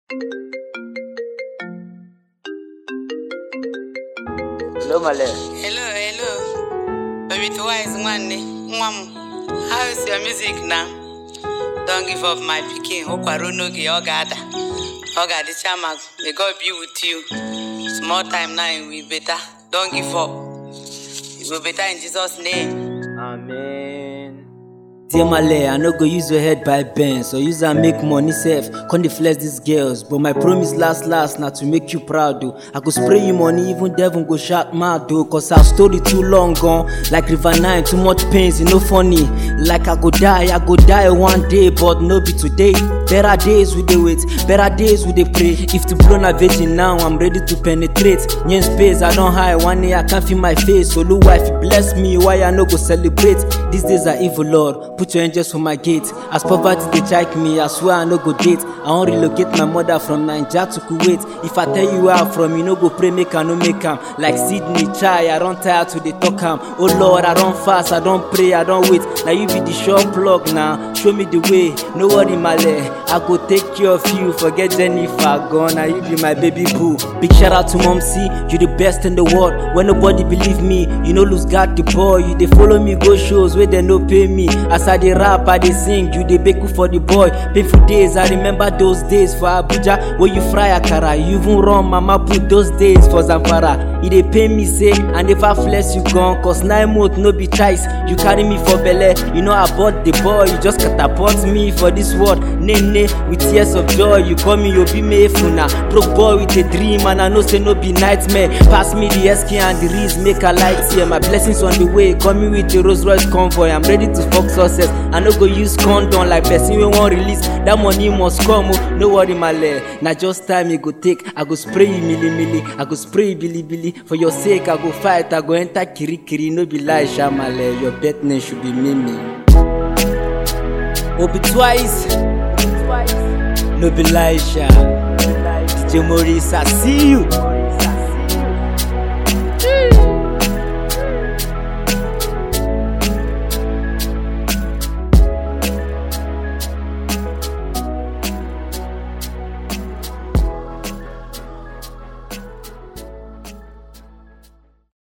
Hello, Male. Hello, hello. Baby Twice, nwanne, nwa m. How is your music now? Don't give up my pikin. Ụkwara n'oge ọ ga-ada. Ọ ga-adịcha ma may God be with you. Small time now it will better. Don't give up. It will better in Jesus' name. Amen. Dear Male, I no go use your head by bend, so use and make money safe. Come dey flex these girls, but my promise last last na to make you proud though. I go spray you money, even devil go shout mad though, cause our story too long gone. Like River Nine, too much pains, e no funny. Like I go die, I go die one day, but no be today. Better days we dey wait, better days we dey pray. If to blow na virgin now, I'm ready to penetrate. Nyen space, I don hide one day, I can't feel my face. Olu wife bless me, why I no go celebrate? These days are evil, Lord. Put your angels for my gate. As poverty dey check me, I swear I no go date. I wan relocate my mother from Naija to Kuwait. If I tell you where I'm from, you no go pray make I no make am. Like Sydney chai, I don tire to dey talk am. Oh Lord, I don fast, I don pray, I don wait. Na you be the sure plug now. Show me the way, no worry Male. I go take care of you. Forget Jennifer gone, na you be my baby boo. Big shout out to Mom C, you the best in the world. When nobody believe me, you no lose God the boy. You dey follow me go shows where they no pay me. As I dey rap, I dey sing, you dey bake for the boy. Painful days, I remember those days for Abuja where you fry akara. You even run mama put those days for Zamfara. E dey pain me say I never flex you gone, cause nine months no be choice. You carry me for belle, you know about the boy. You just catapult me for this world. Nene with tears of joy, you call me Obi Mefuna. Broke boy with a dream, and I know say no be nightmare. Pass me the SK and the Riz, make a light here. My blessings on the way, call me with the Rolls Royce convoy. I'm ready to fuck success. I no go use condom like person we won't release. That money must come, oh. no worry my leg. Now just time you go take, I go spray you milli milli, I go spray you billy billy. For your sake, I go fight, I go enter kiri kiri. No be lie, Shamale. Your bet name should be Mimi. Obi twice, no be lie, Sha. DJ Maurice, I see you.